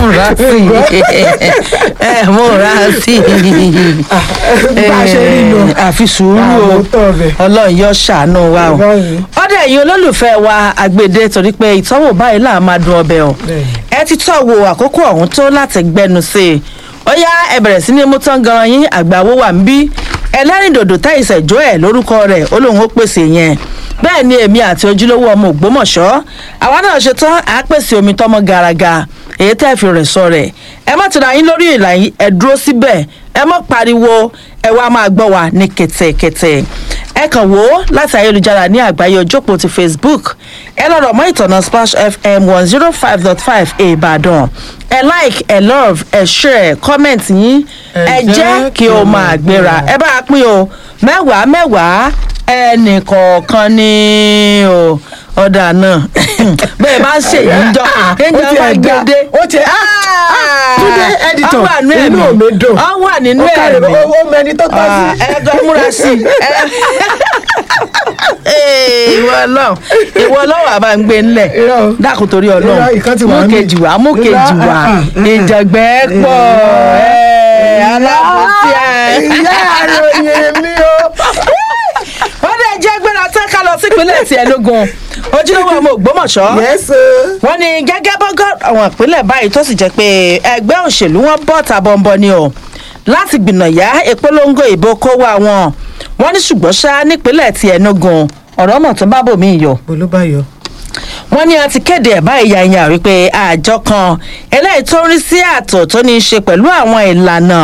múra sí i ẹ múra sí i bá a ṣe rí lọ. àfi sùúrù o Àmọ́ bẹ̀. ọlọ́run yóò ṣàánú wa o Báyìí. ọdẹ ẹ̀yin olólùfẹ́ wa àgbèdè torí pé ìtọ́wò báyìí là máa dùn ọbẹ̀ o Bẹ́ẹ̀ni. ẹ ti tọ́ wo àkókò ọ̀hún tó láti gbẹnu sí i ó yá ẹ bẹ̀rẹ̀ sí ní mú tán gan yín àgbàwo wà ń bí ẹlẹ́rìndòdò táìsẹ̀ jó ẹ̀ lórúkọ rẹ̀ ó lóun ó pèsè yẹn bẹ́ẹ̀ ni èmi àti ojúlówó ọmọ ògbómọ̀ṣọ́ àwa náà ṣe tán à á pèsè omi tọmọ garaga èyí tẹ́ fi rẹ̀ sọ rẹ̀ ẹ má tira yín lórí ìlà yín ẹ dúró síbẹ̀ ẹ má pariwo ẹ wá máa gbọ́ wa ní kẹ̀tẹ̀kẹ̀tẹ̀ ẹ kàn wò ó láti ayélujára ní àgbáyé ojópò ti facebook ẹ lọ́rọ̀ mọ́ ìtọ̀nà splash fm one zero five dot five ìbàdàn ẹ like ẹ love ẹ share comment yín ẹ jẹ́ kí o máa gbéra ẹ bá a pín o mẹ́wàá mẹ́wàá ẹnì kọ̀ọ̀kan ni o ọ̀dà náà bẹ́ẹ̀ bá ń ṣèyí ń jọ kéèyàn bá gbédé ó ti túnde editor ọ wà nínú inú ẹ̀mí mi dùn ọ wà nínú ó kárẹ̀ ẹ̀mí ó ó mẹni tó tọ́ sí. ẹgbẹ́ múra sí i ìwọ ọlọ́run ìwọ ọlọ́run àbá ń gbé ńlẹ̀ Irọ́ o. dákun torí Irọ́, ọlọ́run ìkan ti wà mú níbí. kejì wá mú kejì Irọ́, wá ah, ah, ìjàgbẹ́ pọ̀ ẹ̀, alábòsí ẹ̀. ìyá àròyìn mi o. wọ́n dẹ̀ jẹ́ gbéra tán ká lọ sípínlẹ̀ tí ẹ lógun ojúlówó ọmọ ògbómọ̀ṣọ́ yẹ́sì. wọ́n ní gẹ́gẹ́ bọ́gọ́ àwọn ìpínlẹ̀ báyìí tó sì jẹ́ pé ẹgbẹ́ òṣèlú wọn bọ́ ta bọ́ńbọ́ ni o láti gbìnàyà ìpolongo ìbò kó wá wọn wọ́n ní ṣùgbọ́n ṣá nípínlẹ̀ tí Enugu ọ̀rọ̀ mọ̀ tó bá bòmí yọ bolóbáyọ. wọ́n ní a ti kéde ẹ̀ báyìí yàyàn wípé àjọ kan eléyìí tó ń rí sí ààtò tó ní í ṣe pẹ̀lú àwọn ìlànà